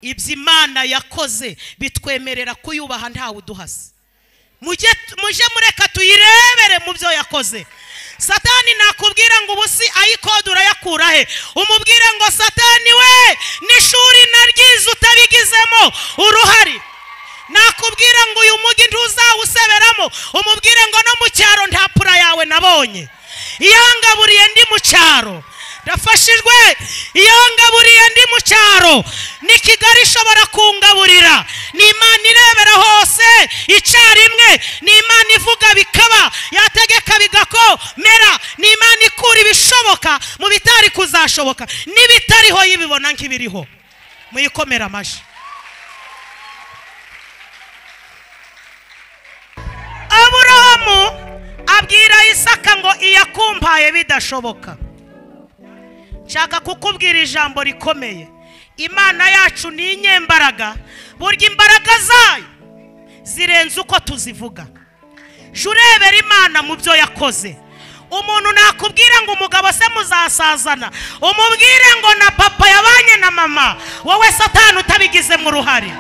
ibyo imana yakoze bitwemerera kuyubaha ntawe uduhase mujye mureka tuyirebere mu byo yakoze satani nakubwira ngo ubu si ayikode urayakura he umubwire ngo satani we n'ishuri naryiza utabigizemo uruhari nakubwira ngo uyu mujyi ntuzawuseberamo umubwire ngo no mu cyaro nta pura yawe nabonye iyo ngaburiye ndi mu cyaro ndafashijwe iyo ngaburiye ndi mu cyaro ni kigali ishobora kungaburira ni imana irebera hose icyarimwe ni imana ivuga bikaba yategeka bigakomera ni imana ikura ibishoboka mu bitari kuzashoboka n'ibitariho y'ibibona nk'ibiriho muyikomere amajwi aburahamu abwira isaka ngo iyakumpaye bidashoboka nshaka kukubwira ijambo rikomeye imana yacu ni inyembaraga burya imbaraga zayo zirenze uko tuzivuga jya urebera imana mu byo yakoze umuntu nakubwira ngo umugabo se muzasazana umubwire ngo na papa yabanye na mama wowe satani utabigizemo uruhare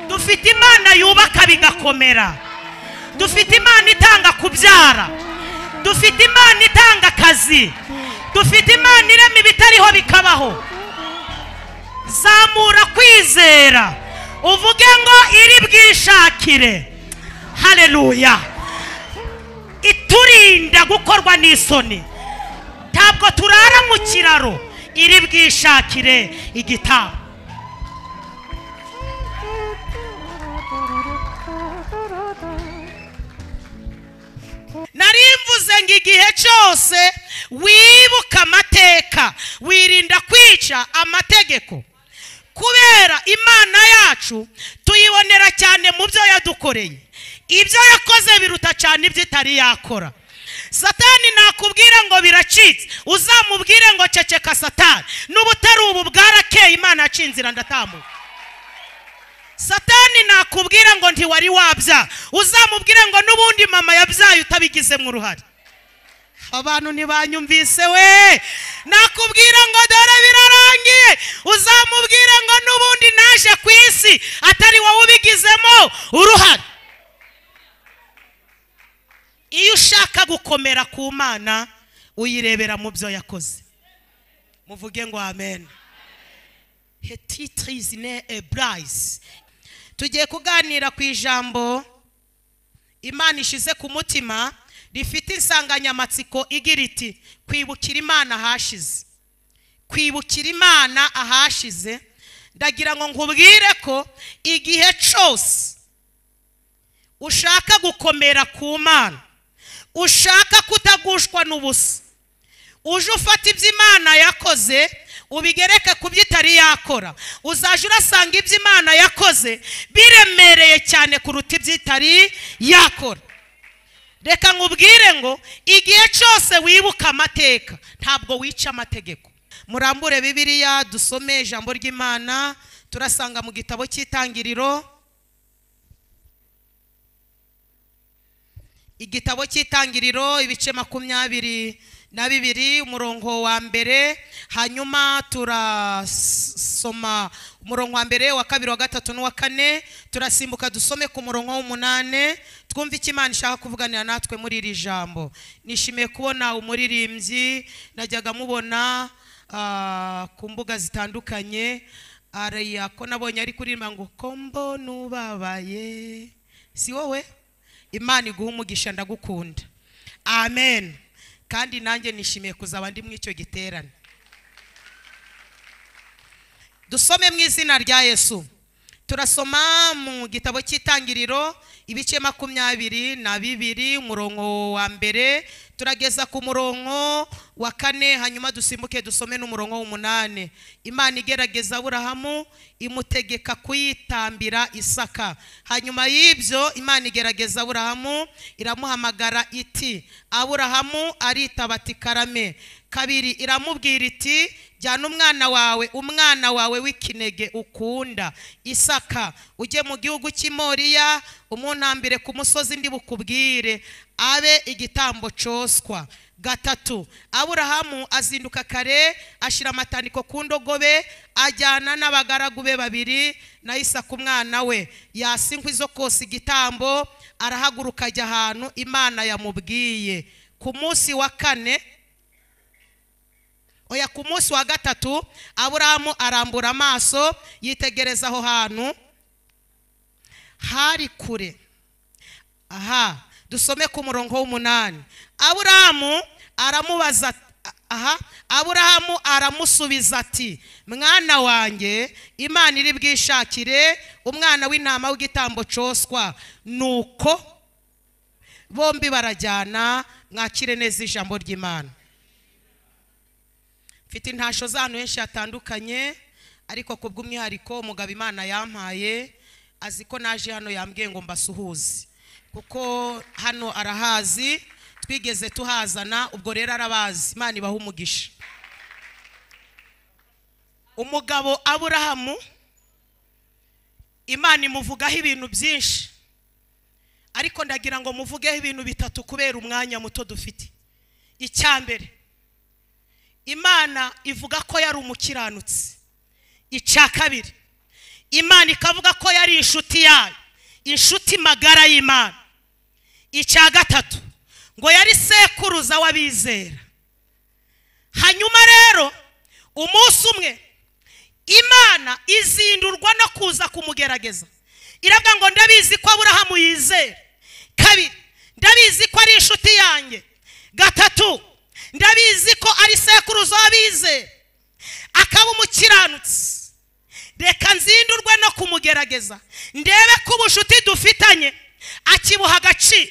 dufite imana yubaka bigakomera dufite imana itanga kubyara dufite imana itanga akazi dufite imana irema ibitariho bikabaho zamura kwizera uvuge ngo iri bwishakire hareruya iturinda gukorwa n'isoni ntabwo turara mu kiraro iri bwishakire igitabo narimvuze ngo igihe cyose wibuka amateka wirinda kwica amategeko kubera imana yacu tuyibonera cyane mu byo yadukoreye ibyo yakoze biruta cyane ibyo itari yakora satani nakubwira ngo biracitse uzamubwire ngo ceceka satani n'ubutari ubu bwarakeye imana yacu inzira ndatambuka satani nakubwira ngo ntiwari wabya uzamubwire ngo n'ubundi mama yabyaye utabigizemo uruhare abantu ntibanyumvise we nakubwira ngo dore birarangiye uzamubwire ngo n'ubundi naje ku isi atari wowe ubigizemo uruhare iyo ushaka gukomera ku mana uyirebera mu byo yakoze muvuge ngo amen hetitirizi ne eburayizi tugiye kuganira ku ijambo imana ishize ku mutima rifite insanganyamatsiko igira iti kwibukira imana ahashize kwibukira imana ahashize ndagira ngo nkubwire ko igihe cyose ushaka gukomera ku mana ushaka kutagushwa n'ubusa uje ufata ibyo imana yakoze ubigereke ku byo itari yakora uzajya urasanga ibyo imana yakoze biremereye cyane kuruta ibyo itari yakora reka nkubwire ngo igihe cyose wibuka amateka ntabwo wica amategeko murambure bibiriya dusome ijambo ry'imana turasanga mu gitabo cy'itangiriro igitabo cy'itangiriro ibice makumyabiri na bibiri umurongo wa mbere hanyuma turasoma umurongo wa mbere wa kabiri wa gatatu n'uwa kane turasimbuka dusome ku murongo w'umunani twumve icyo imana ishaka kuvuganira natwe muri iri jambo nishimiye kubona umuririmbyi najyaga mubona ku mbuga zitandukanye ko nabonye ari kuririmba ngo kombo n'ubabaye si wowe imana iguha umugisha ndagukunda amen kandi nanjye nishimiye kuzaba ndi muri icyo giterane dusome mu izina rya yesu turasoma mu gitabo cy'itangiriro ibice makumyabiri na bibiri umurongo wa mbere turageza ku murongo wa kane hanyuma dusimbuke dusome n'umurongo w'umunani imana igerageza aburahamu imutegeka kuyitambira isaka hanyuma y'ibyo imana igerageza aburahamu iramuhamagara iti aburahamu aritaba ati karame kabiri iramubwira iti jyana umwana wawe umwana wawe w'ikinege ukunda isaka ujye mu gihugu cy'imoriya umuntambire ku musozi ndi bukubwire abe igitambo cyoswa gatatu aburahamu azinduka kare ashyira amatandiko ku ndogobe ajyana n'abagaragu be babiri na isaka umwana we yasa inkwi zo kose igitambo arahaguruka ajya ahantu imana yamubwiye ku munsi wa kane oya ku munsi wa gatatu aburahamu arambura amaso yitegereza aho hantu hari kure aha dusome ku murongo w'umunani aburahamu aramubaza ati- aha aburahamu aramusubiza ati mwana wanjye imana iri bwishakire umwana w'intama w'igitambo cyoswa nuko bombi barajyana mwakire neza ijambo ry'imana mfite intasho z'ahantu henshi hatandukanye ariko ku bw'umwihariko umugabo imana yampaye azi ko naje hano yambwiye ngo mbasuhuze kuko hano arahazi twigeze tuhazana ubwo rero arabazi imana ibaha umugisha umugabo aburahamu imana imuvugaho ibintu byinshi ariko ndagira ngo muvugeho ibintu bitatu kubera umwanya muto dufite icya mbere imana ivuga ko yari umukiranutsi icya kabiri imana ikavuga ko yari inshuti yayo inshuti magara y'imana icya gatatu ngo yari sekuruza w'abizera hanyuma rero umunsi umwe imana izindurwa no kuza kumugerageza iravuga ngo ndabizi ko aburahamu yizera kabiri ndabizi ko ari inshuti yanjye gatatu ndabizi ko ari sekuruza w'abizera akaba umukiranutsi reka nzindurwe no kumugerageza ndebe ko ubucuti dufitanye akibuha agaciro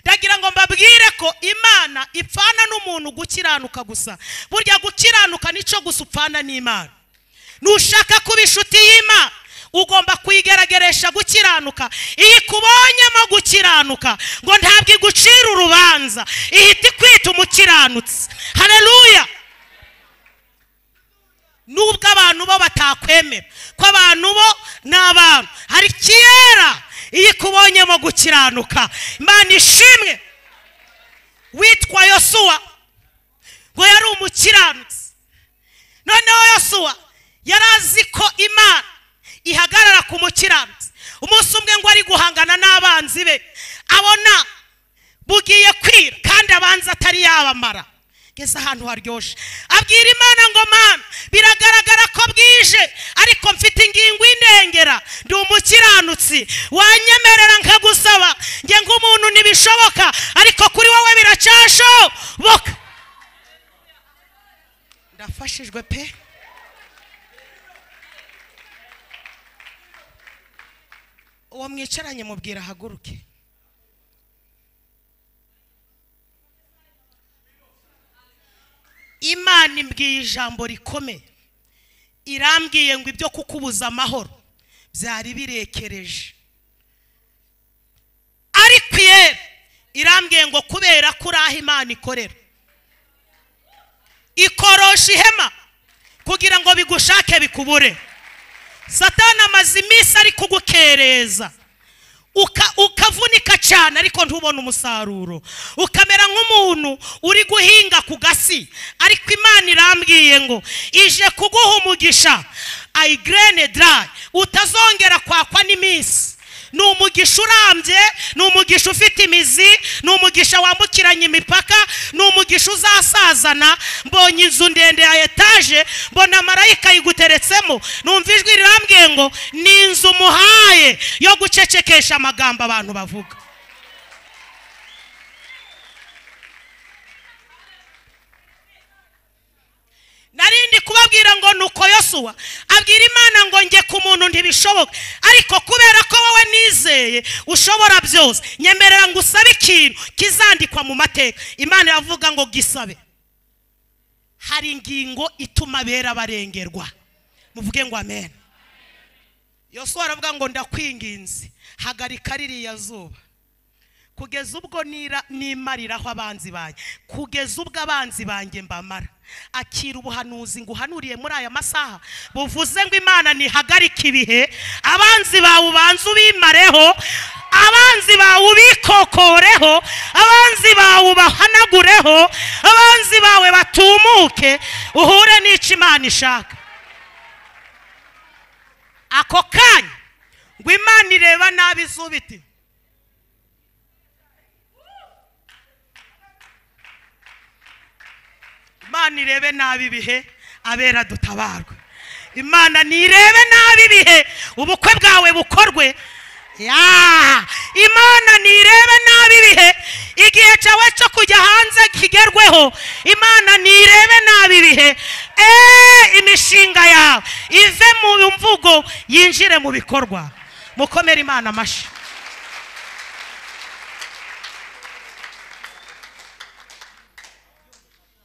ndagira ngo mbabwire ko imana ipfana n'umuntu gukiranuka gusa burya gukiranuka nicyo gusa upfana n'imana nushaka kuba inshuti y'imana ugomba kuyigerageresha gukiranuka iyo ikubonyemo gukiranuka ngo ntabwo igucira urubanza ihita ikwita umukiranutsi hareruya nubwo abantu bo batakwemera ko abantu bo ni abantu hari kera iyo ikubonyemo gukiranuka imana ishimwe witwa yosuwa ngo yari umukiranutsi noneho yosuwa yari azi ko imana ihagarara ku mukiranutsi umunsi umwe ngo ari guhangana n'abanzi be abona bugiye kwira kandi abanza atari yabamara ngeze ahantu haryoshye abwira imana ngo mana biragaragara ko bwije ariko mfite ingingo indengera ndi umukiranutsi wanyemerera nkagusaba njye nk'umuntu ntibishoboka ariko kuri wowe biracyashoboka ndafashijwe pe uwo mwicaranye mubwira ahaguruke imana imbwiye ijambo rikomeye irambwiye ngo ibyo kukubuza amahoro byari birekereje ariko yewe irambwiye ngo kubera ko uri aho imana ikorera ikorosha ihema kugira ngo bigushake bikubure satani amaze iminsi ari kugukereza uka- ukavunika cyane ariko ntubone umusaruro ukamera nk'umuntu uri guhinga ku gasi ariko imana irambwiye ngo ije kuguha umugisha ayigirene darayi utazongera kwakwa n'iminsi ni umugisha urambye ni umugisha ufite imizi ni umugisha wambukiranya imipaka ni umugisha uzasazana mbonye inzu ndende ya etaje mbona marayika yiguteretsemo numva ijwi rirambwiye ngo ni inzu muhaye yo gucecekesha amagambo abantu bavuga narindi kubabwira ngo nuko yosuwa abwira imana ngo njye ku muntu ntibishoboka ariko kubera ko wowe nizeye ushobora byose nyemerera ngo usabe ikintu kizandikwa mu mateka imana iravuga ngo gisabe hari ingingo ituma abera barengerwa muvuge ngo amen yosuwa aravuga ngo ndakwinginze hagarika ririya zuba kugeza ubwo nira- nimariraho abanzi banjye kugeza ubwo abanzi banjye mbamara akira ubuhanuzi nguhanuriye muri aya masaha buvuze ngo imana ntihagarike ibihe abanzi bawe ubanze ubimareho abanzi bawe ubikokoreho abanzi bawe ubahanagureho abanzi bawe batumuke uhure n'icyo imana ishaka ako kanya ngo imana ireba nabi izuba iti imana irebe nabi ibihe abera dutabarwe imana ntirebe nabi ibihe ubukwe bwawe bukorwe Ya! imana ntirebe nabi ibihe igihe cyawe cyo kujya hanze kigerweho imana ntirebe nabi ibihe eee imishinga yawe ive mu mvugo yinjire mu bikorwa mukomere imana amashyi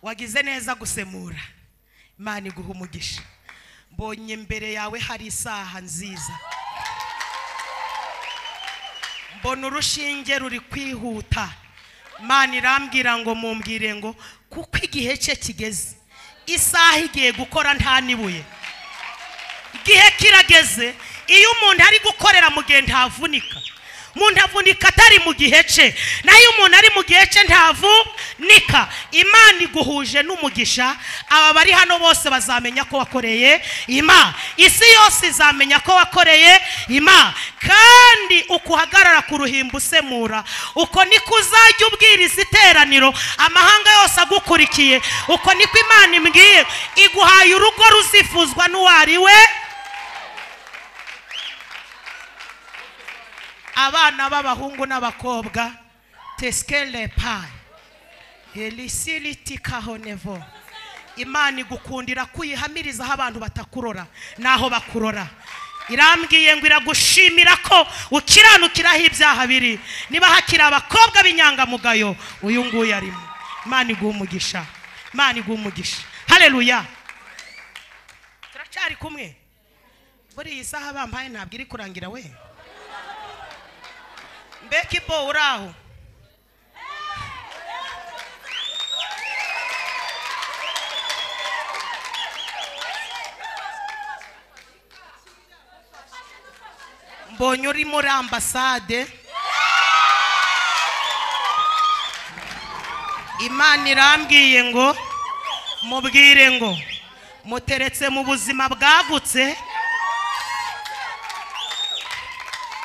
wagize neza gusemura imana iguha umugisha mbonye imbere yawe hari isaha nziza mbona urushinge ruri kwihuta imana irambwira ngo mumbwire ngo kuko igihe cye kigeze isaha igiye gukora nta n'ibuye igihe kirageze iyo umuntu ari gukorera mu gihe ntavunika umuntu avunika atari mu gihe cye naho iyo umuntu ari mu gihe cye ntavunika imana iguhuje n'umugisha aba bari hano bose bazamenya ko wakoreye ima isi yose izamenya ko wakoreye ima kandi ukuhagarara ku ruhimbi usemura uko niko uzajya ubwiriza iteraniro amahanga yose agukurikiye uko niko imana imbwiye iguhaye urugo ruzifuzwa n'uwo ari we abana b'abahungu n'abakobwa tesikele payi elisiriti kahonevo imana igukundira kuyihamiriza aho abantu batakurora n'aho bakurora irambwiye ngo iragushimira ko ukiranukiraho ibyaha biri niba hakiri abakobwa b'inyangamugayo uyu nguyu arimo imana iguha umugisha imana iguha umugisha hareruya turacyari kumwe buri iyi saha bampaye ntabwo iri kurangira we mbega ibo uri aho mbonye uri muri ambasade imana irambwiye ngo mubwire ngo muteretse mu buzima bwagutse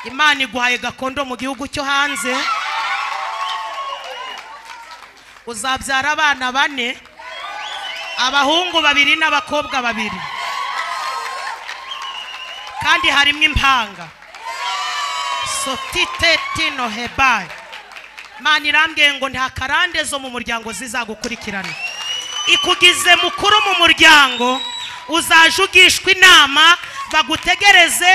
imana iguhaye gakondo mu gihugu cyo hanze uzabyara abana bane abahungu babiri n'abakobwa babiri kandi harimo impanga sotiteti hebayi imana irambwiye ngo nta karande zo mu muryango zizagukurikirana ikugize mukuru mu muryango uzaje ugishwa inama bagutegereze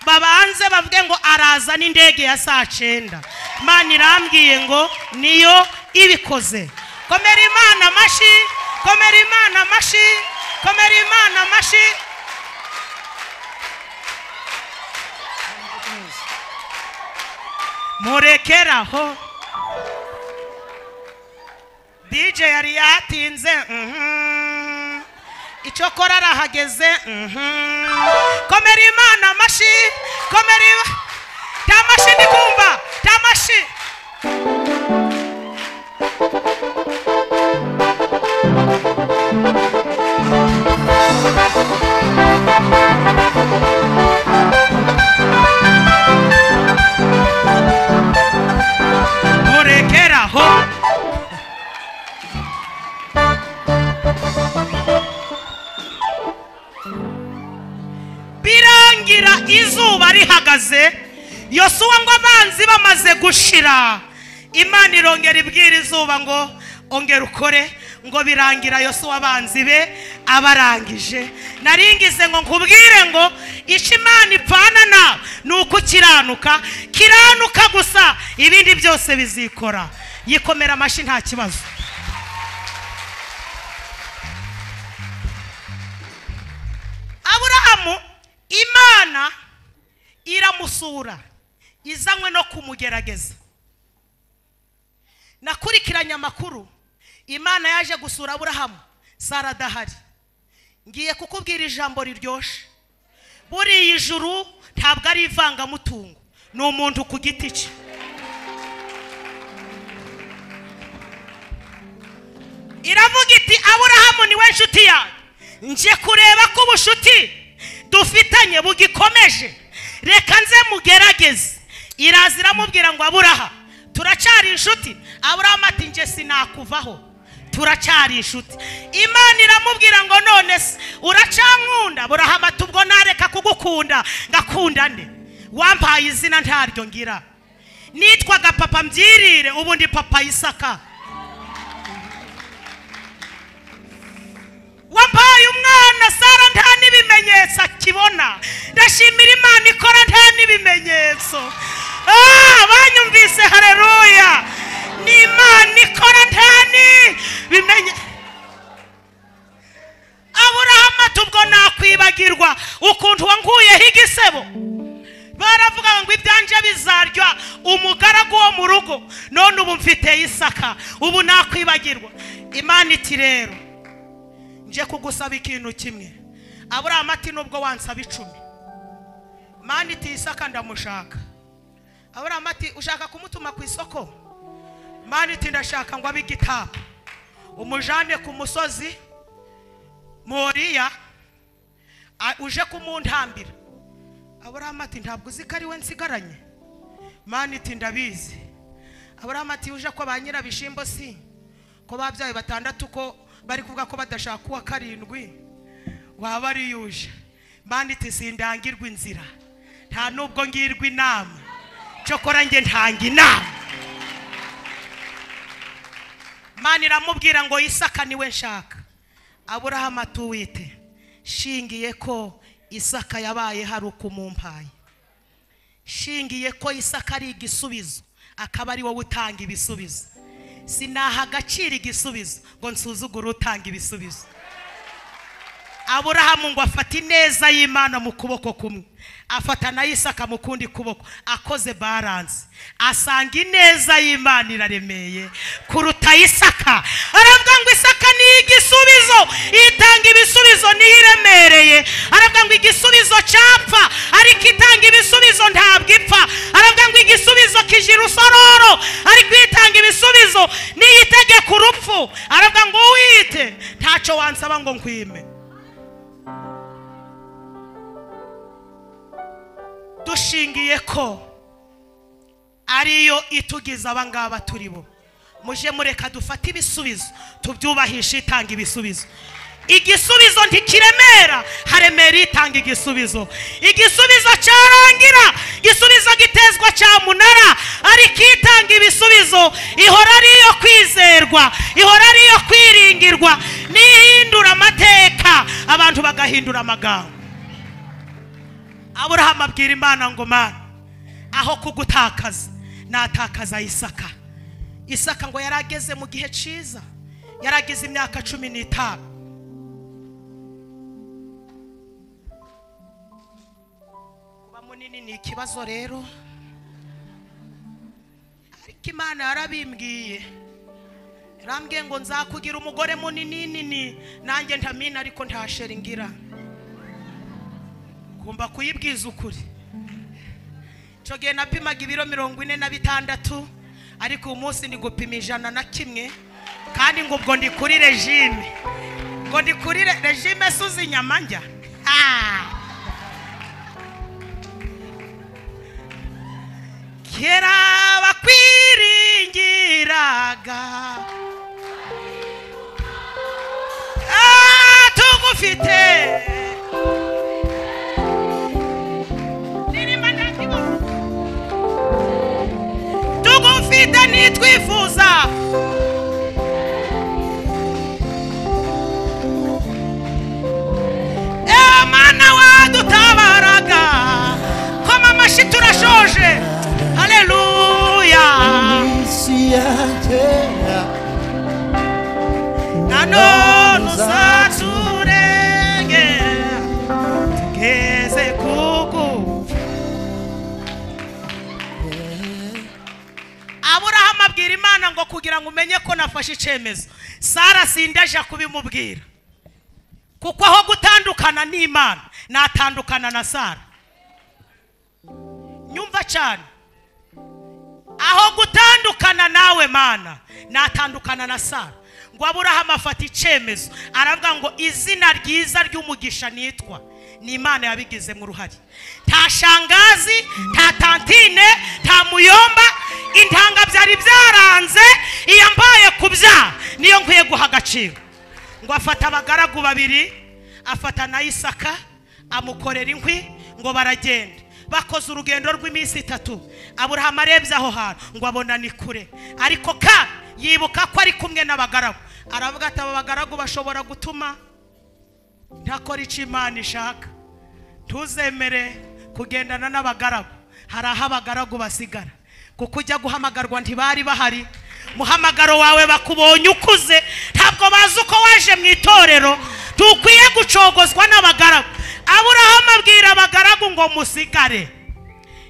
babanze bavuge ngo araza n'indege ya saa cyenda imana irambwiye ngo niyo ibikoze komera imana amashyi komera imana amashyi komera imana amashyi murekeraho dj yari yatinze mhm. icyo kora arahageze mhm. komera imana amashyi komera ima- ta mashyi ndi kumva ta mashyi murekeraho birangira izuba rihagaze yosuwa ngo abanzi bamaze gushira imana irongera ibwira izuba ngo ongera ukore ngo birangira yosuwa abanzi be abarangije naringize ngo nkubwire ngo icyo imana ipfana nawe ni ukukiranuka kiranuka gusa ibindi byose bizikora yikomera amashyi nta kibazo aburahamu imana iramusura izanywe no kumugerageza nakurikiranye amakuru imana yaje gusura aburahamu sara adahari ngiye kukubwira ijambo riryoshye buriya ijuru ntabwo ari ivangamutungo ni umuntu ku giti cye iravuga iti aburahamu niwe nshuti yawe nje kureba ko ubucuti dufitanye bugikomeje reka nze mugerageze iraza iramubwira ngo aburaha turacyari inshuti aburahamu ati nge sinakuvaho turacyari inshuti imana iramubwira ngo none se uracyankunda aburahamu ati ubwo nareka kugukunda ngakunda nde wampaye izina ntaryo ngira nitwaga papa mbyirire ubundi papa yisaka wampaye umwana sara nta n'ibimenyetso akibona ndashimira imana ikora nta n'ibimenyetso Ah, banyumvise hareruya ni imana ikora nta n'ibimenye aburahamu ati ubwo nakwibagirwa ukuntu wankuyeho igisebo baravuga ngo ibyanjye bizarya umugaragu wo mu rugo none ubu mfite isaka ubu nakwibagirwa imana iti rero nje kugusaba ikintu kimwe aburahamu ati nubwo wansaba icumi mani iti isaka ndamushaka aburahamu ati ushaka kumutuma ku isoko mani iti ndashaka ngo abe igitabo umujane ku musozi moriya a- uje kumuntambira aburahamu ati ntabwo uzi ko ari we nsigaranye mani iti ndabizi aburahamu ati uje ko ba nyirabishimbo si ko babyaye batandatu ko bari kuvuga ko badashaka uwa karindwi waba ari yuje mani iti sindangirwa inzira nta nubwo ngirwa inama cyokora njye ntanga inama mani iramubwira ngo isaka niwe nshaka aburahamu atuwite shingiye ko isaka yabaye hari ukumumpaye shingiye ko isaka ari igisubizo akaba ari wowe utanga ibisubizo sinaha agaciro igisubizo ngo nsuzugure utanga ibisubizo aburahamu ngo afate ineza y'imana mu kuboko kumwe afata na isaka mu kundi kuboko akoze baranse asanga ineza y'imana iraremeye kuruta isaka aravuga ngo isaka ni igisubizo itanga ibisubizo niyo iremereye aravuga ngo igisubizo cyapfa ariko itanga ibisubizo ntabwo ipfa aravuga ngo igisubizo kijira usororo ariko itanga ibisubizo niyo itegeka urupfu aravuga ngo uwite ntacyo wansaba ngo nkwime dushingiye ko ariyo itugize abangaba turi bo muje mureka dufate ibisubizo tubyubahishe itanga ibisubizo igisubizo ntikiremera haremera itanga igisubizo igisubizo cyarangira igisubizo gitezwa cyamunara ariko itanga ibisubizo ihora ari iyo kwizerwa ihora ari iyo kwiringirwa n'ihindura amateka abantu bagahindura amagambo aburahamu abwira imana ngo mana aho kugutakaza natakaza isaka isaka ngo yari ageze mu gihe cyiza yari ageze imyaka cumi n'itanu kuba munini ni ikibazo rero ariko imana yarabimbwiye yarambwiye ngo nzakugira umugore munini nini nanjye ntamina ariko ntasheri ngira ngomba kuyibwiza ukuri icyo gihe napimaga ibiro mirongo ine na bitandatu ariko uyu munsi ndi gupima ijana na kimwe kandi ngo ubwo ndi kuri regime ngo ndi kuri re- regime se uzi inyama njya Ah! kera bakwiringiraga Ah, tugufite tugufite nitwifuza Eh, mana wadutabaraga koma amashyi turashoje haleluya isi yanjye nanone uzaturengera kugira ngo umenye ko nafashe icyemezo sara sindaje kubimubwira kuko aho gutandukana n'imana natandukana na sara nyumva cyane aho gutandukana nawe mana natandukana na sara ngo aburahamu afata icyemezo aravuga ngo izina ryiza ry'umugisha nitwa ni imana yabigizemo uruhare nta shangazi nta tantine nta muyomba intanga byari byaranze iyo mbaye kubyara niyo nkwiye guha agaciro ngo afata abagaragu babiri afata na isaka amukorera inkwi ngo baragenda bakoze urugendo rw'iminsi itatu aburahamu arebye aho hantu ngo abona ni kure ariko ka yibuka ko ari kumwe n'abagaragu aravuga ati aba bagaragu bashobora gutuma ntakora icyo imana ishaka ntuzemere kugendana n'abagaragu hari aho abagaragu basigara kuko ujya guhamagarwa ntibari bahari muhamagaro wawe bakubonye ukuze ntabwo bazi uko waje mu itorero ntukwiye gucogozwa n'abagaragu aburahamu abwira abagaragu ngo musigare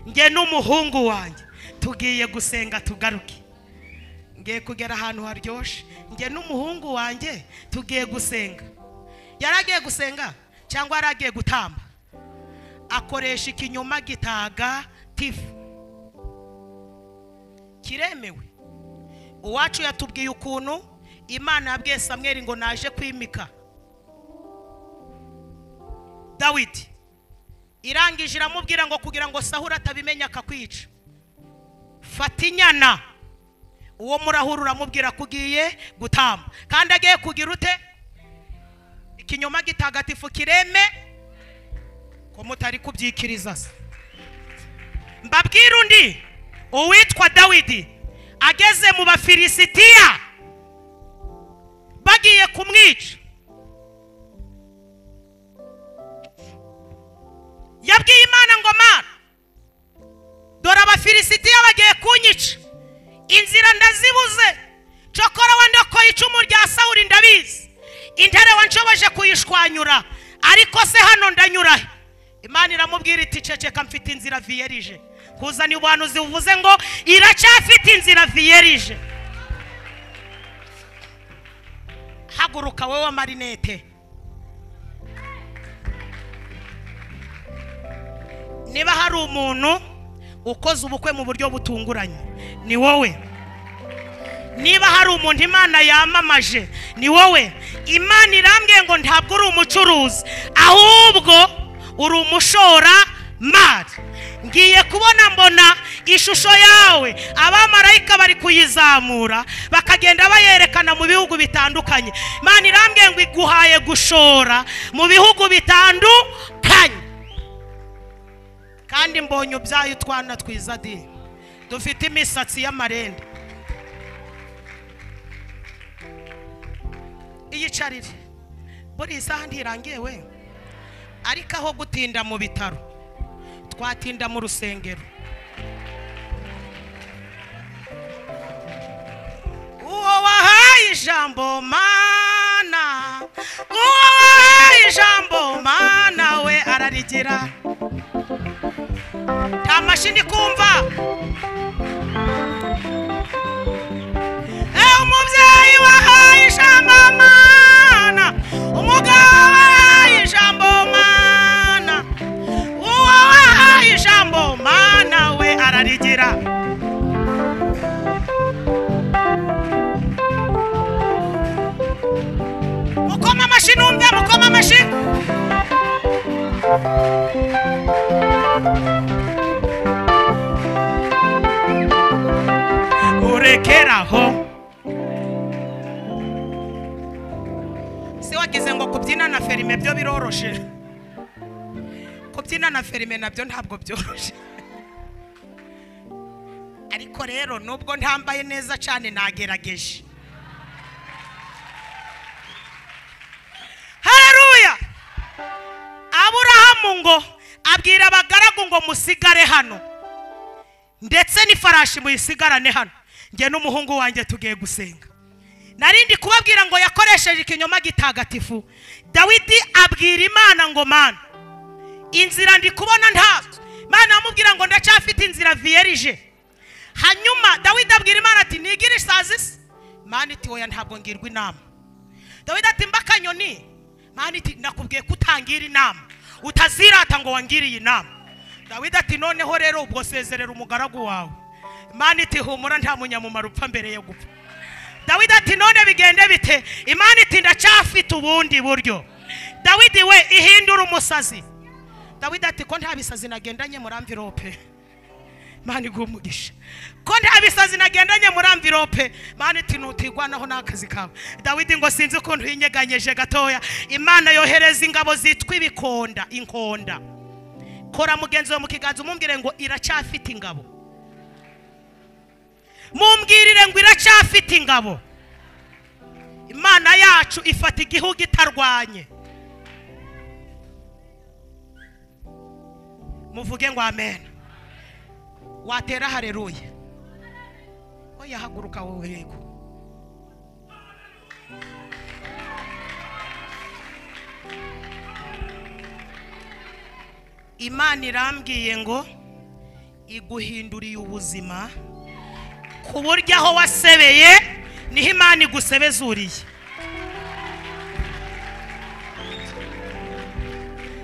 nge n'umuhungu wanjye tugiye gusenga tugaruke ngiye kugera ahantu haryoshye nge n'umuhungu wanjye tugiye gusenga yari agiye gusenga cyangwa yari agiye gutamba akoresha ikinyoma gitaga tifu kiremewe uwacu yatubwiye ukuntu imana yabwiye samweri ngo naje kwimika dawidi irangije iramubwira ngo kugira ngo sahura atabimenya akakwica fata inyana uwo murahura uramubwira ko ugiye gutamba kandi agiye kugira ute ikinyoma gitagatifu kireme ko mutari kubyikiriza se mbabwire undi uwitwa dawidi ageze mu bafilisitiya bagiye kumwica yabwiye imana ngo mana dore abafilisitiya bagiye kunyica inzira ndazibuze cokora wenda ko icumu rya sawuri ndabizi intare wanshoboje kuyishwanyura ariko se hano ndanyurahe imana iramubwira iti ceceka mfite inzira viyerije kuzana ubuhanuzi buvuze ngo iracyafite inzira viyerije haguruka wowe wa marinete niba hari umuntu ukoze ubukwe mu buryo butunguranye ni wowe niba hari umuntu imana yamamaje ni wowe imana irambwiye ngo ntabwo uri umucuruzi ahubwo uri umushoramari ngiye kubona mbona ishusho yawe abamarayika bari kuyizamura bakagenda bayerekana mu bihugu bitandukanye imana irambwiye ngo iguhaye gushora mu bihugu bitandukanye kandi mbonye ubyaye utwana twiza di dufite imisatsi y'amarende iyicarire buriya isaha ntirangiye we ariko aho gutinda mu bitaro twatinda mu rusengero uwo wahaye ijambo mana uwo wahaye ijambo mana we ararigira nta mashini kumva Eh, umubyeyi wahaye ijambo mana umugabo wahaye ijambo mana uwo wahaye ijambo mana we ararigira mukoma amashyi numve mukoma amashyi urekeraho si wagize ngo kubyina na ferime byo biroroshe kubyina na ferime nabyo ntabwo byoroshye ariko rero nubwo ntambaye neza cyane nagerageje hareruya aburahamu ngo abwira abagaragu ngo musigare hano ndetse n'ifarashi muyisigarane hano njye n'umuhungu wanjye tugiye gusenga narindi kubabwira ngo yakoresheje ikinyoma gitagatifu dawidi abwira imana ngo mana inzira ndi kubona ntabwo imana amubwira ngo ndacyafite inzira viyerije hanyuma dawidi abwira imana ati nigire isazi se mani iti wowe ntabwo ngirwa inama dawidi ati mba akanyoni mani iti nakubwiye ko utangira inama utazirata ngo wangiriye inama dawidi ati noneho rero ubwo sezerera umugaragu wawe mani iti humura nta munyamumaro upfa mbere yo gupfa dawidi ati none bigende bite imana iti ndacyafite ubundi buryo dawidi we ihindura umusazi dawidi ati ko nta bisazi nagendanye muri amvirope mani iguha umugisha ko nta bisazi nagendanye muri amvirope mani iti nutigwanaho n'akazi kawe dawidi ngo sinzi ukuntu yinyeganyeje gatoya imana yohereza ingabo zitwa ibikonda inkonda kora mugenzi wawe mu kiganza umumbwire ngo iracyafite ingabo mumbwirire ngo iracyafite ingabo imana yacu ifata igihugu itarwanye muvuge ngo amen watera hareruye oya haguruka wowe yego imana irambwiye ngo iguhinduriye ubuzima ku buryo aho wasebeye niho imana igusebezuriye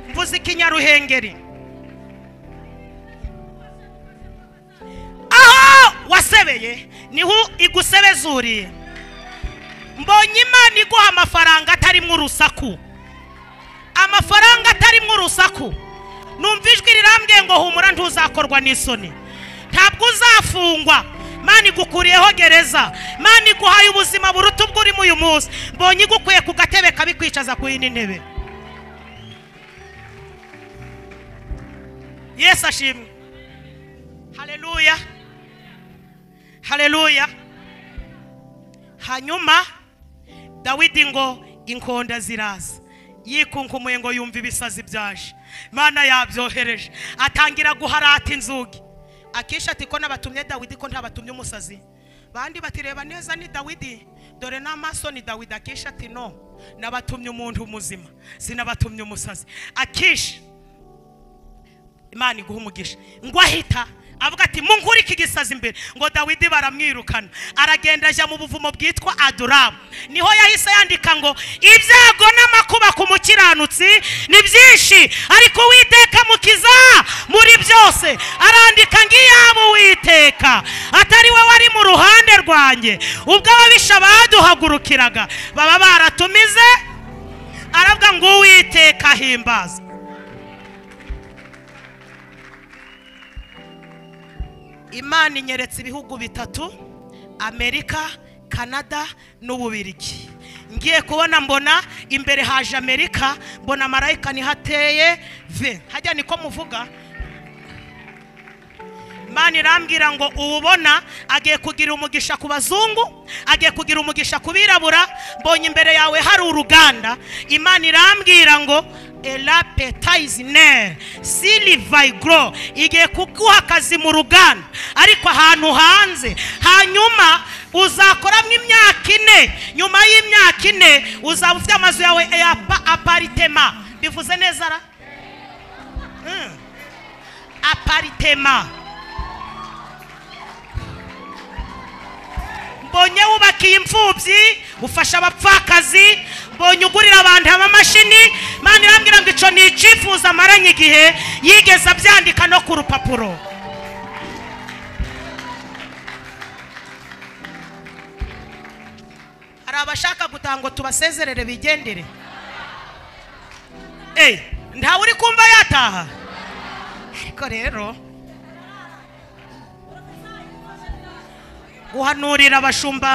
mvuze ikinyaruhengeri aho wasebeye niho igusebezuriye mbonye imana iguha amafaranga atarimo urusaku amafaranga atarimo urusaku numva ijwi rirambwiye ngo humura ntuzakorwa n'isoni ntabwo uzafungwa mani igukuriyeho gereza mani iguhaye ubuzima buruta ubwo urimo uyu munsi mbonye igukuye ku gatebe kabi kwicaza ku yindi ntebe yesu ashimwe hareruya hareruya hanyuma dawidi ngo inkonda ziraza yikunkumbuye ngo yumva ibisazi byaje mana yabyohereje atangira guharata inzugi akenshi ati ko nabatumye dawidi ko ntabatumye umusazi bandi batireba neza ni dawidi dore n'amaso ni dawidi akenshi ati no nabatumye umuntu muzima sinabatumye umusazi akenshi imana iguha umugisha ngo ahita avuga ati mungure iki gisazi imbere ngo dawidi baramwirukana aragenda ajya mu buvumo bwitwa aduramu niho yahise yandika ngo ibyago n'amakuba ku mukiranutsi ni byinshi ariko uwiteka mukiza muri byose arandika ngo iyaba uwiteka atari we wari mu ruhande rwanjye ubwo ababisha baduhagurukiraga baba baratumize aravuga ngo uwiteka ahimbaza imana inyeretse ibihugu bitatu amerika kanada n'ububirigi ngiye kubona mbona imbere haje amerika mbona marayika niho ateye ve hajya niko muvuga imana irambwira ngo uwubona agiye kugira umugisha ku bazungu agiye kugira umugisha ku birabura mbonye imbere yawe hari uruganda imana irambwira ngo elapetayizine silivayigoro igiye kuguha akazi mu ruganda ariko ahantu hanze hanyuma uzakoramo imyaka ine nyuma y'imyaka ine uzaba ufite amazu yawe ya apa- aparitema bivuze neza ra Mm. aparitema mbonye wubakiye imfubyi ufasha abapfakazi mbonye ugurira abantu amamashini mani irambwira ngo icyo ni icyifuzo amaranye igihe yigeze abyandika no ku rupapuro hari abashaka gutaha ngo tubasezerere bigendere eyi ntawe uri kumva yataha ariko rero guhanurira abashumba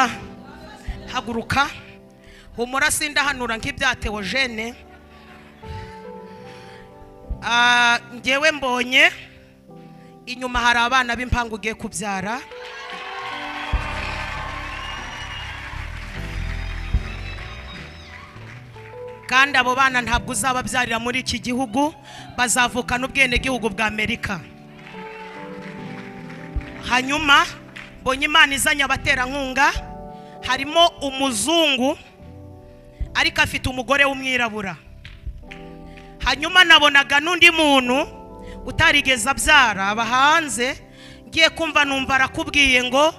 haguruka humura sindahanura nk'ibyatewe jene Ah, ngewe mbonye inyuma hari abana b'impanga ugiye kubyara kandi abo bana ntabwo uzababyarira muri iki gihugu bazavukana ubwenegihugu bwa amerika hanyuma mbonye imana izanye abaterankunga harimo umuzungu ariko afite umugore w'umwirabura hanyuma nabonaga n'undi muntu utarigeze abyara aba hanze ngiye kumva numva arakubwiye ngo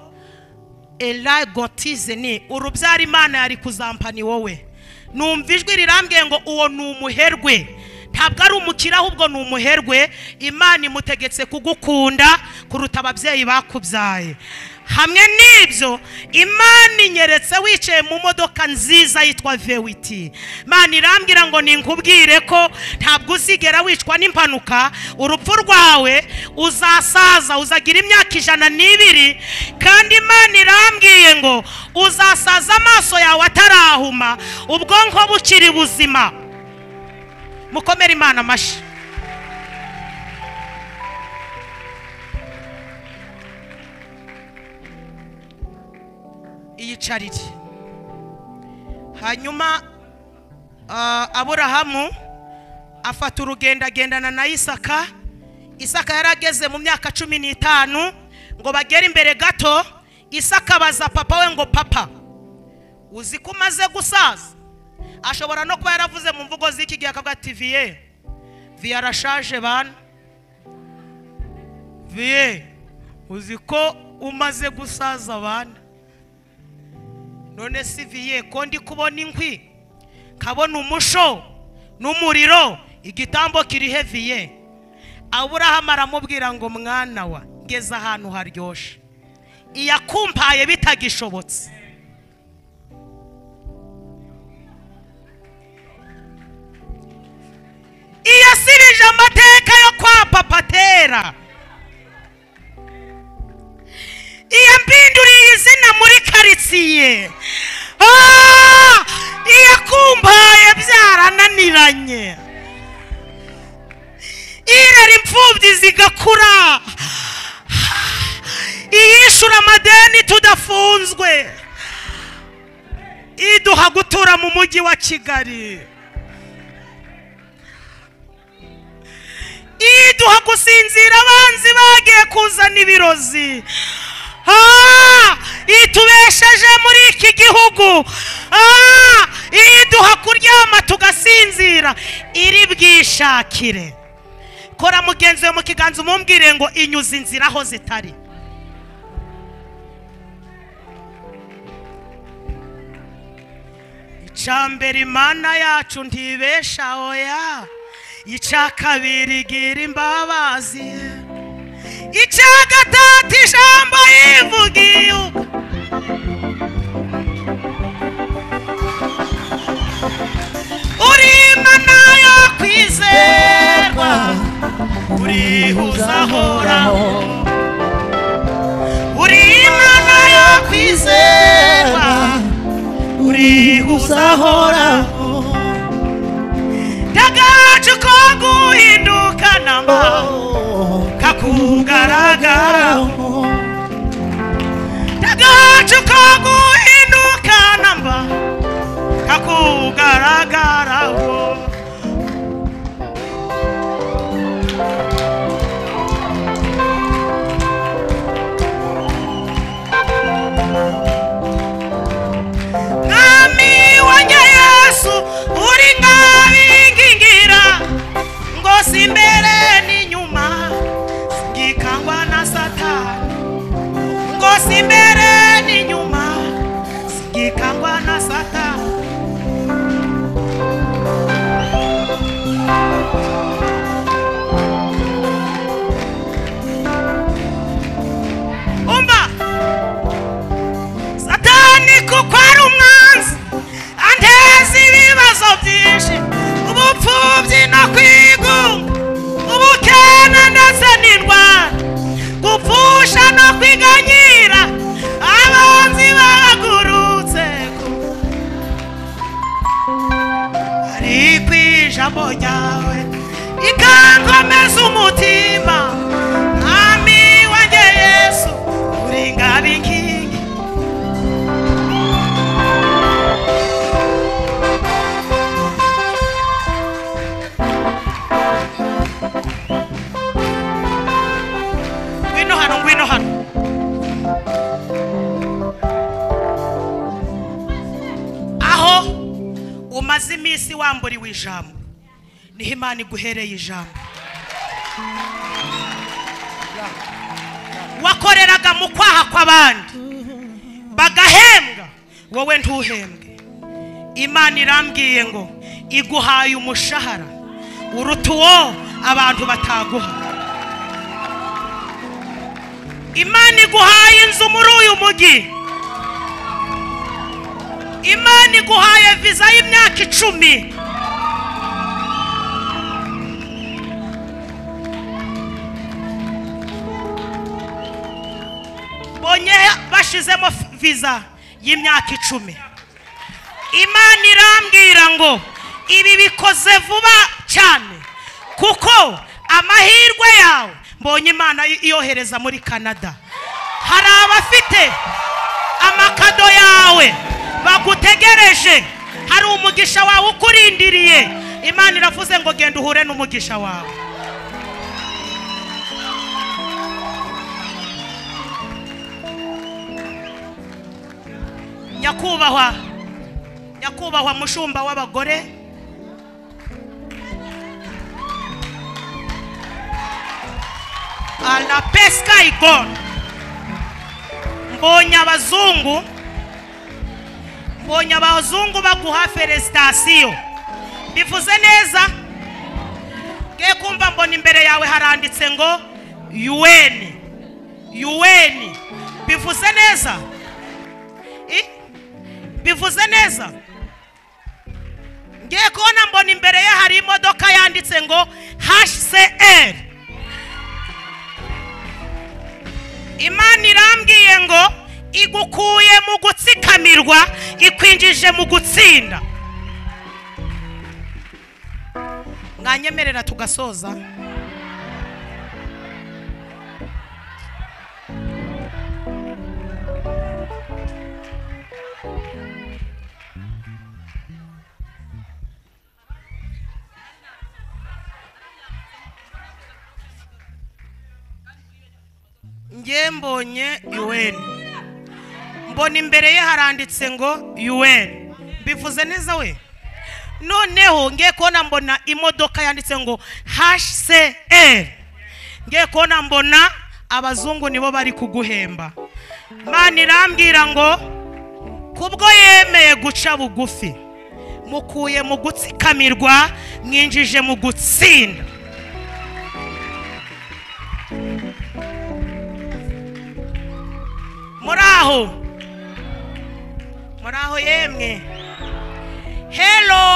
era gotize ni urubyaro imana yari kuzampa ni wowe numva ijwi rirambwiye ngo uwo ni umuherwe ntabwo ari umukire ahubwo ni umuherwe imana imutegetse kugukunda kuruta ababyeyi bakubyaye hamwe n'ibyo imana inyeretse wicaye mu modoka nziza yitwa vewiti imana irambwira ngo ninkubwire ko ntabwo uzigera wicwa n'impanuka urupfu rwawe uzasaza uzagira imyaka ijana n'ibiri kandi imana irambwiye ngo uzasaza amaso yawe atarahuma ubwonko bukiri buzima mukomere imana amashyi iyicarire hanyuma ah, aburahamu afata urugendo agendana na isaka isaka yari ageze mu myaka cumi n'itanu ngo bagere imbere gato isaka abaza papa we ngo papa uzi ko umaze gusaza ashobora no kuba yaravuze mu mvugo z'iki gihe akavuga ati viye viye arashaje bana viye uzi ko umaze gusaza bana none si viye ko ndi kubona inkwi kabona umusho n'umuriro igitambo kiri heviye aburahamu aramubwira ngo mwana wa ngeze ahantu haryoshye iyakumpaye bitagishobotse iyasibije amateka yo kwa papatera iyampinduriye izina muri karitsiye Ah! iyakumpaye byarananiranye irera imfubyi zigakura iyishura amadeni tudafunzwe iduha gutura mu mujyi wa kigali iduha gusinzira abanzi bagiye kuzana ibirozi Ah! itubesheje muri iki gihugu Ah! iduha kuryama tugasinzira iri bwishakire kora mugenzi we mu kiganza umumbwire ngo inyuze inzira aho zitari icya mbere imana yacu ntibesha oya icya kabiri gira imbabazi icya gatatu ijambo yivugiye ubwo uri imana yo kwizerwa urihuza ahoraho uri imana yo kwizerwa urihuza ahoraho ndagacu ko guhinduka namba kakugaragara ndagacu ko guhinduka namba kakugaragaraho mwami wanjye yesu uri nkabingingira ngo si imbere n'inyuma ngikangwa na satani ngo si imbere n'inyuma ngikangwa na satani umva satani kuko ari umwanzi anteza ibibazo byinshi ubupfubyi no kwigunga ubukene ndetse n'indwara gupfusha no kwiganyira abanzi bahagurutse ku- ariko ijambo ryawe rikankomeza umutima mwami wanjye yesu uri ngabo inkingi ngwino hano ngwino hano aho umaze iminsi wamburiwe ijambo niho imana iguhereye ijambo wakoreraga mu kwaha kw'abandi bagahembwa wowe ntuhembwe imana irambwiye ngo iguhaye umushahara uruta uwo abantu bataguha imana iguhaye inzu muri uyu mujyi imana iguhaye viza y'imyaka icumi bonye bashizemo f- viza y'imyaka icumi imana irambwira ngo ibi bikoze vuba cyane kuko amahirwe yawe mbonye imana i- iyohereza muri canada hari abafite amakado yawe bagutegereje hari umugisha wawe ukurindiriye imana iravuze ngo genda uhure n'umugisha wawe nyakubahwa nyakubahwa mushumba w'abagore ala pesika igona mbonye abazungu mbonye abazungu baguha feresitasiyo bivuze neza ngiye kumva mbona imbere yawe haranditse ngo yuweni yuweni bivuze neza I- bivuze neza ngiye kubona mbona imbere ye hari imodoka yanditse ngo hcr imana irambwiye ngo igukuye mu gutsikamirwa ikwinjije mu gutsinda mwanyemerera tugasoza ngiye mbonye UN mbona imbere ye haranditse ngo UN bivuze neza we noneho ngiye kubona mbona imodoka yanditse ngo HCR ngiye kubona mbona abazungu nibo bari kuguhemba Mana irambwira ngo kubwo yemeye guca bugufi mukuye mu gutsikamirwa mwinjije mu gutsinda muri aho muri aho yemwe helo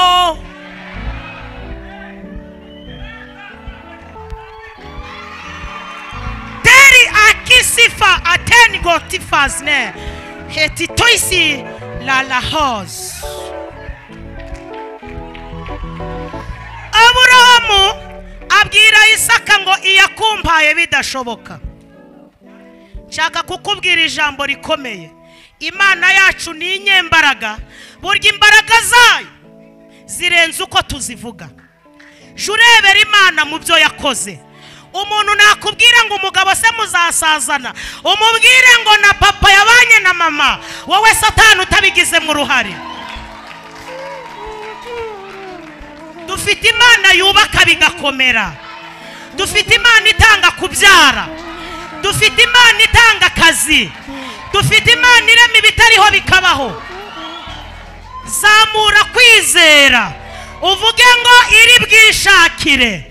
teri akisifa ateni gotifasne heti toisi la lahos aburahamu abwira isaka ngo iyakumpaye bidashoboka nshaka kukubwira ijambo rikomeye imana yacu ni inyembaraga burya imbaraga zayo zirenze uko tuzivuga jya urebera imana mu byo yakoze umuntu nakubwira ngo umugabo se muzasazana umubwire ngo na papa yabanye na mama wowe satani utabigizemo uruhare dufite imana yubaka bigakomera dufite imana itanga kubyara dufite imana itanga akazi dufite imana irema ibitariho bikabaho zamura kwizera uvuge ngo iri bwishakire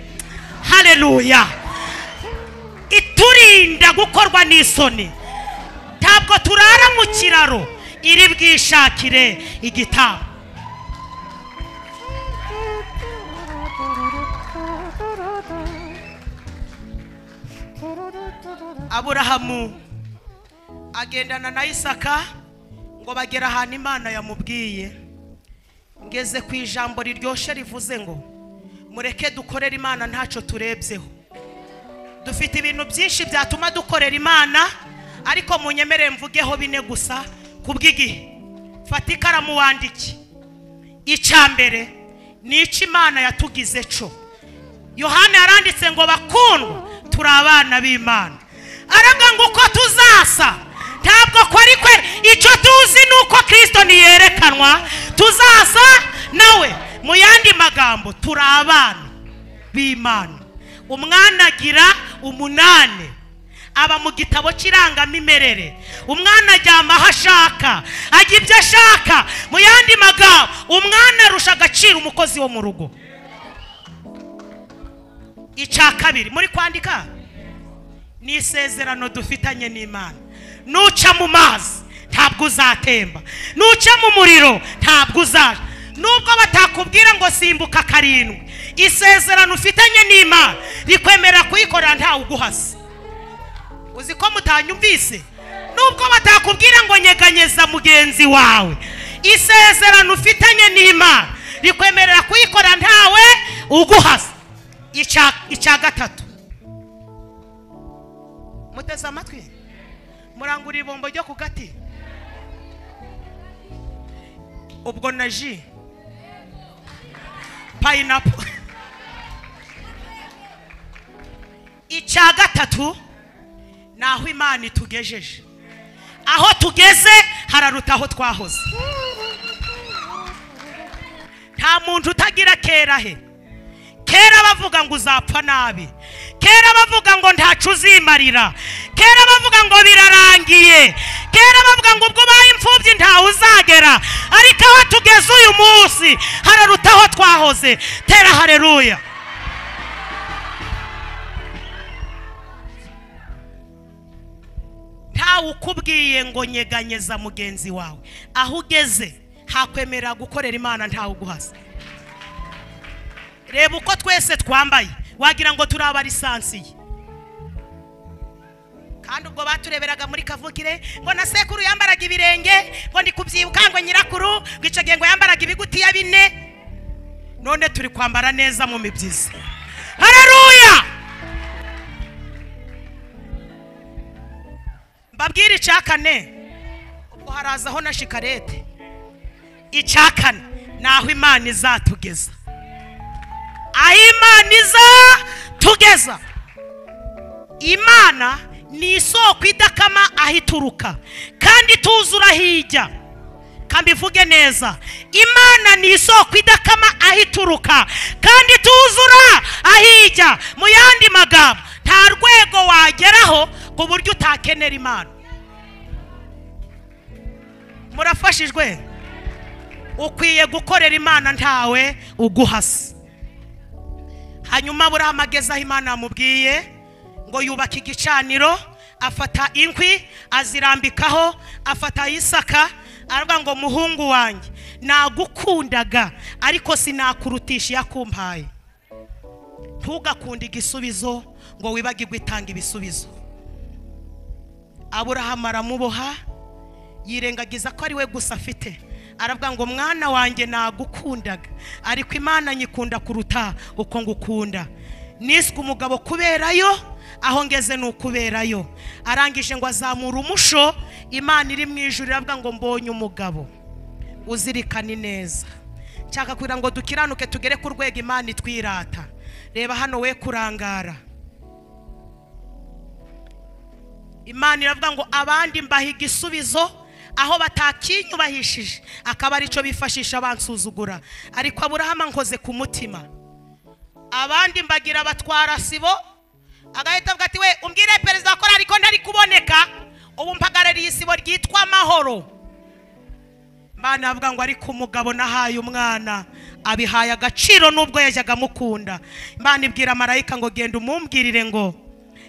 hareruya iturinda gukorwa n'isoni ntabwo turara mu kiraro iri bwishakire igitabo aburahamu agendana na isaka ngo bagere ahantu imana yamubwiye ngeze ku ijambo riryoshye rivuze ngo mureke dukorere imana ntacyo turebyeho dufite ibintu byinshi byatuma dukorera imana ariko munyemerere mvugeho bine gusa ku bw'igihe fata ikaramu wandike icya mbere ni icyo imana yatugize cyo yohana yaranditse ngo bakundwa turi abana b'imana aravuga ngo uko tuzasa ntabwo ko ari kwe icyo tuzi ni uko kirisito ntiyerekanwa tuzasa nawe mu yandi magambo turi abana b'imana umwana agira umunani aba mu gitabo cy'irangamimerere umwana aryama aho ashaka ajya ibyo ashaka mu yandi magambo umwana arusha agaciro umukozi wo mu rugo icya kabiri muri kwandika ni isezerano dufitanye n'imana nuca mu mazi ntabwo uzatemba nuca mu muriro ntabwo uzaja nubwo batakubwira ngo simbuka karindwi isezerano ufitanye n'imana rikwemera kuyikorera ntawe uguhase uzi ko mutanyumvise nubwo batakubwira ngo nyeganyeza mugenzi wawe isezerano ufitanye n'imana rikwemerera kuyikorera ntawe uguhase Icya- icya gatatu muteze amatwi murangura ibombo ryo ku gati ubwo na ji payinapu icya gatatu ni aho imana itugejeje aho tugeze hararuta aho twahoze nta muntu utagira kera he kera bavuga ngo uzapfa nabi kera bavuga ngo ntacu uzimarira kera bavuga ngo birarangiye kera bavuga ngo ubwo ubaye imfubyi ntawe uzagera ariko aho tugeze uyu munsi hararuta aho twahoze tera hareruya ntawe ukubwiye ngo nyeganyeza mugenzi wawe aho ugeze hakwemera gukorera imana ntawe uguhaza reba uko twese twambaye wagira ngo turi abarisansiye kandi ubwo batureberaga muri kavukire ngo na sekuru yambaraga ibirenge ngo ndi kubyibuka ngo nyirakuru ngo icyo gihe ngo yambaraga ibigutiya bine none turi kwambara neza mu mibyizi hareruya mbabwire icya kane ubwo harazaho na shikarete icya kane ni aho imana izatugeza aho imana iza tugeza imana ni isoko idakama aho ituruka kandi ituzura aho ijya kambivuge neza imana ni isoko idakama aho ituruka kandi ituzura aho ijya mu yandi magambo nta rwego wageraho ku buryo utakenera imana murafashijwe ukwiye gukorera imana ntawe uguhasa hanyuma burahamu ageze aho imana yamubwiye ngo yubaka igicaniro afata inkwi azirambikaho afata isaka aravuga ngo muhungu wanjye nagukundaga ariko sinakurutisha iyo akumpaye ntugakunde igisubizo ngo wibagirwe itanga ibisubizo aburahamu aramuboha yirengagiza ko ari we gusa afite aravuga ngo mwana wanjye nagukundaga ariko imana nyikunda kuruta uko ngukunda niswe umugabo kuberayo aho ngeze ni ukuberayo arangije ngo azamure umusho imana iri mu ijuru iravuga ngo mbonye umugabo uzirikane neza nshaka kugira ngo dukiranuke tugere ku rwego imana itwirata reba hano we kurangara imana iravuga ngo abandi mbaha igisubizo aho batakinyubahishije akaba aricyo bifashisha bansuzugura ariko aburahamu nkoze ku mutima abandi mbagira abatwara sibo agahita avuga ati we umbwire perezida wa korali ko ntari kuboneka ubu mpagarariye isibo ryitwa amahoro Imana avuga ngo ariko umugabo nahaye umwana abihaye agaciro n'ubwo yajyaga amukunda Imana ibwira marayika ngo genda umumbwirire ngo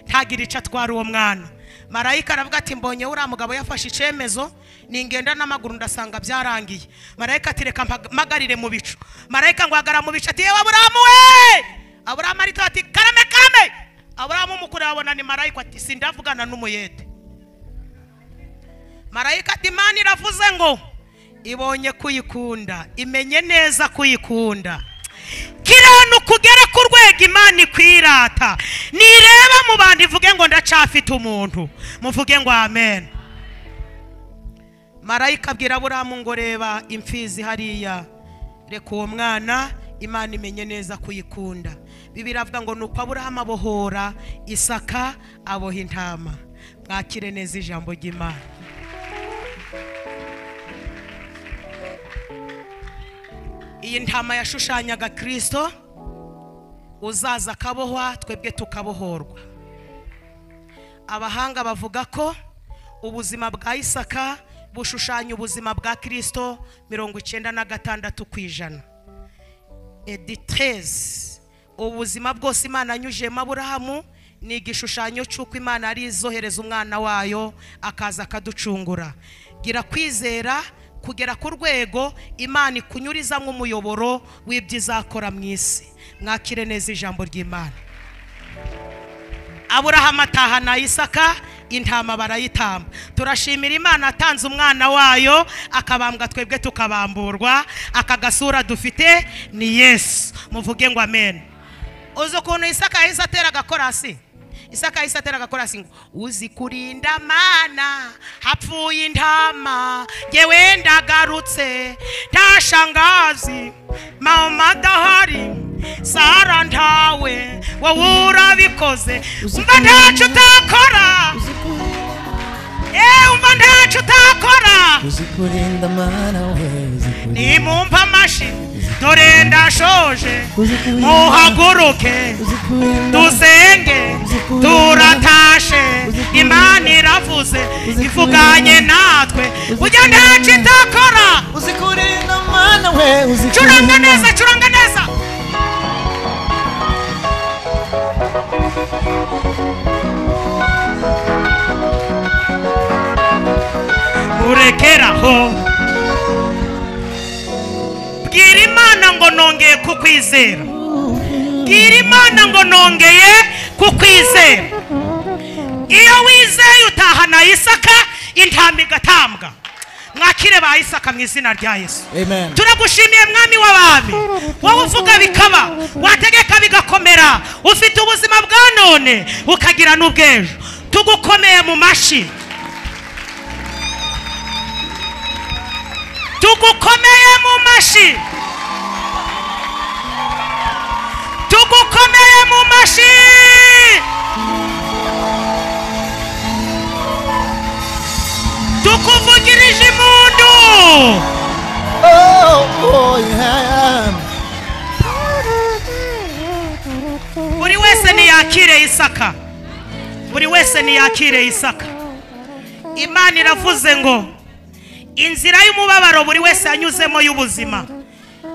ntagire icyo atwara uwo mwana marayika aravuga ati mbonye uriya mugabo yafashe icyemezo ningenda n'amaguru ndasanga byarangiye marayika ati reka mpaga- mpagarire mu bicu marayika ngo hagara mu bicu ati yewe aburamu we aburamu aritoba ati karame kame aburamu umukuru abona ni marayika ati sindavugana n'umuyede marayika ati imana iravuze ngo ibonye kuyikunda imenye neza kuyikunda kiranuka ugere ku rwego imana ikwirata nireba mu bantu ivuge ngo ndacafite umuntu muvuge ngo amen marayika abwira aburamu ngo reba imfizi hariya reka uwo mwana imana imenye neza kuyikunda bibiri avuga ngo nuko aburahamu abohora isaka aboha intama mwakire neza ijambo ry'imana iyi ntama yashushanyaga kirisito uzaza akabohwa twebwe tukabohorwa abahanga bavuga ko ubuzima bwa isaka bushushanya ubuzima bwa kirisito mirongo icyenda na gatandatu ku ijana editezi ubuzima bwose imana anyujemo aburahamu ni igishushanyo cy'uko imana ari izohereza umwana wayo akaza akaducungura gira kwizera kugera ku rwego imana ikunyuriza nk'umuyoboro w'ibyizakora mu isi mwakire neza ijambo ry'imana aburahamu atahana isaka intama barayitamba turashimira imana atanze umwana wayo akabambwa twebwe tukabamburwa aka gasura dufite ni yesu muvuge ngo amen uzi ukuntu isaka yahise atera agakorasi isaka yahise atera agakorasi ngo uzi kurinda mana hapfuye intama ngewe ndagarutse ntashangazi mama adahari sara ntawe wowe urabikoze umva ntacyo utakora eee umva ntacyo utakora uzi kurinda mana we uzi kurinda nimumva amashyi dore ndashoje Uzi kurinda. muhaguruke uzi kurinda dusenge Uzikunda. turatashe Uzikunda. imana iravuze Uzikunda. ivuganye natwe ujya ntacyo itakora uzi kurinda mana we uzi curanga kurinda. neza curanga neza urekeraho bwira imana ngo nongeye kukwizera bwira imana ngo nongeye kukwizera iyo wizeye utahana isaka intama igatambwa mwakire ba isaka mu izina rya yesu amen turagushimiye mwami w'abami wowe uvuga bikaba wategeka bigakomera ufite ubuzima bwa none ukagira n'ubw'ejo tugukomeye mu mashyi tugukomeye mu mashyi tugukomeye mu mashyi tukuvugirije impundu oh oh yeah buri wese niyakire isaka buri wese niyakire isaka imana iravuze ngo inzira y'umubabaro buri wese yanyuzemo y'ubuzima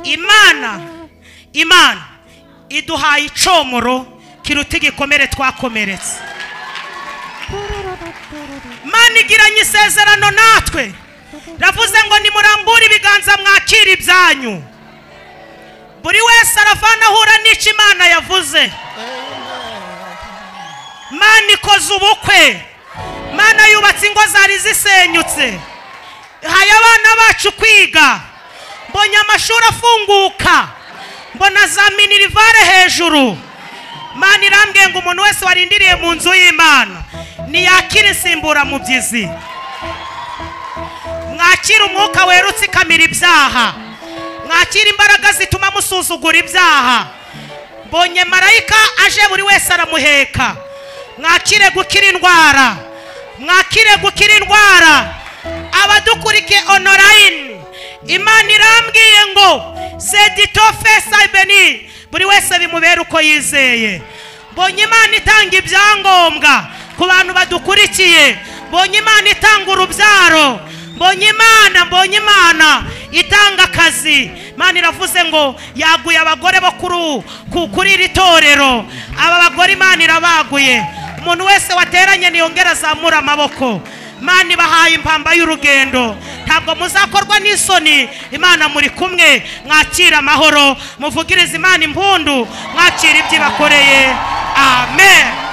imana imana iduhaye icomoro kiruta igikomere twakomeretse imana igiranye isezerano natwe iravuze ngo nimurambure ibiganza mwakire ibyanyu buri wese aravana ahura n'icyo imana yavuze Mana ikoze ubukwe Mana yubatse ingo zari zisenyutse haye abana bacu kwiga mbonye amashuri afunguka mbona za minirivare hejuru Mana irambwiye ngo umuntu wese warindiriye mu nzu y'imana ntiyakire insimburamubyizi mwakire umwuka werutse ikamira ibyaha mwakire imbaraga zituma musuzugura ibyaha mbonye marayika aje buri wese aramuheka mwakire gukira indwara mwakire gukira indwara abadukurikiye onorayini imana irambwiye ngo sedito fesa beni buri wese bimubera uko yizeye mbonye imana itanga ibyangombwa ku bantu badukurikiye mbonye imana itanga urubyaro mbonye imana mbonye imana itanga akazi imana iravuze ngo yaguye abagore bo kuri u- ku- kuri iri torero aba bagore imana irabaguye umuntu wese wateranye ntiyongere azamura amaboko imana ibahaye impamba y'urugendo ntabwo muzakorwa n'isoni imana muri kumwe mwakira amahoro muvugirize imana impundu mwakira ibyo ibakoreye amen